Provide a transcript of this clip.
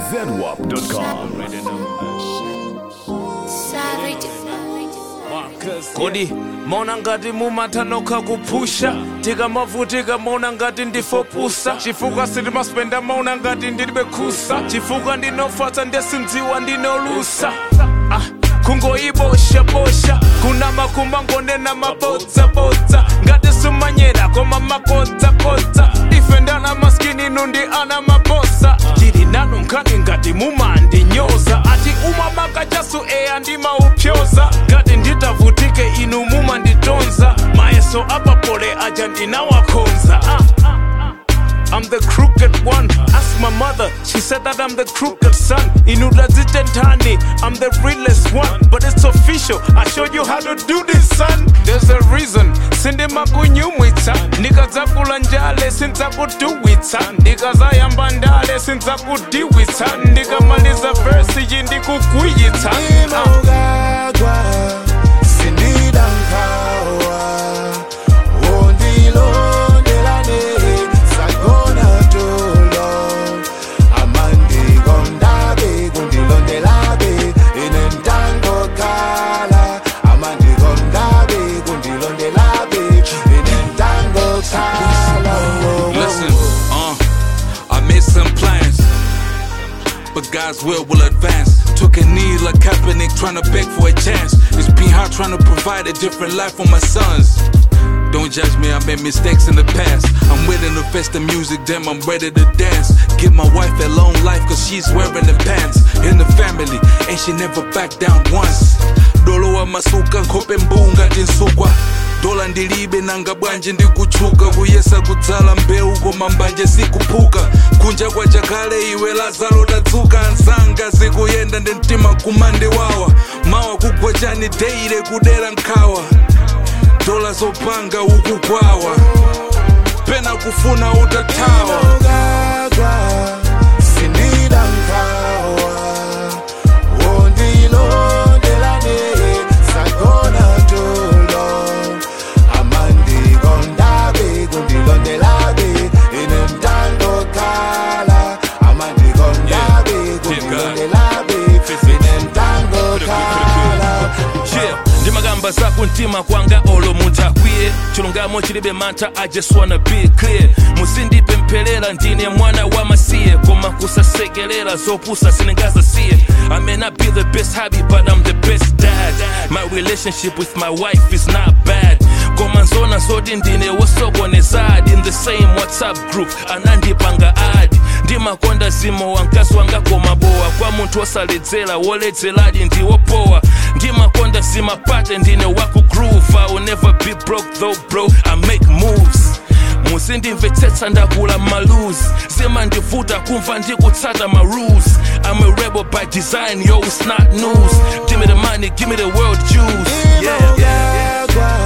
zedwap.com. Savage. kodi maona ngati mumathanokha kuphusha tikamavutika maona ngati ndifopusa chifukwa sitimaspenda maona ngati ndilibe khusa chifukwa ndinofatsa ndesindziwa ndinolusa ah. kungoiboshabosha kuna makumba ngonena mabodzabodza ngati sumanyera koma makodzakodza ife ndana maskini nundi ana mabosa tili nanu nkhani ngati mumandinyoza ati umamaka chasu eya ndimaupyoza ngati nditavutike inu mumanditonza mayeso apapole aja ndinawakhonza ah. I'm the crooked one. Ask my mother, she said that I'm the crooked son. Inudazitentani, I'm the realest one. But it's official, I showed you how to do this, son. There's a reason. Sindi makunyumwitsa ndikadzakula njale sindzakuduwitsa ndikazayamba ndale sindzakudiwitsa ndikamaliza versi iyi ndikugwiyitsa Ah. Imogagwa, sindida nkawa, ondilondelane, sagona tolo, amandi gondabe, kundilondelabe, inentango kala, amandi gondabe, kundilondelabe, inentango kala. Oh, oh, Listen, uh, I made some plans, but God's will will advance. Took a knee like Kaepernick, trying to beg for a chance. It's been hard trying to provide a different life for my sons. Don't judge me, I made mistakes in the past. I'm willing to face the music, damn, I'm ready to dance. Give my wife a long life, cause she's wearing the pants. In the family, and she never backed down once. Dolo wa masuka, nkhope mbunga tinsukwa. dola ndilibe nanga bwanje ndikutchuka kuyesa kudzala mbewu koma mbanje sikuphuka kunja kwa chakale iwe lazaro tadzuka ansanga zikuyenda ndi mtima kumandiwawa mawa kugwa chani deire kudera nkhawa dola zopanga ukugwawa pena kufuna utathawa Imogagwa, sindida nkawa, ondilondelane, sagona tolo, amandi gondabe, kundilondelabe, inemtango kala, amandi gondabe, kundilondelabe, inemtango kala. Yeah, ndimagamba zakumtima kwanga olo munthu akwiye chilungamo chilibe mantha i just wanna be clear musindipempherera ndine mwana wa masiye koma kusasekerera zopusa sindingazasiye i may not be the best hobby but i'm the best dad my relationship with my wife is not bad koma nzona zoti ndine wosokonezadi in the same whatsapp group anandipanga adi ndimakonda zimo wa mkazi wanga koma bowa kwa munthu wosaledzera woledzeradi ndiwopowa ndimakonda zimapate ndine wakugroove i will never be broke though bro i make moves musindimvetsetsa ndakula malus zimandivuta kumva ndikutsata ma rules i'm a rebel by design yo it's not news give me the money give me the world juice yeah, yeah, yeah. Imogagwa,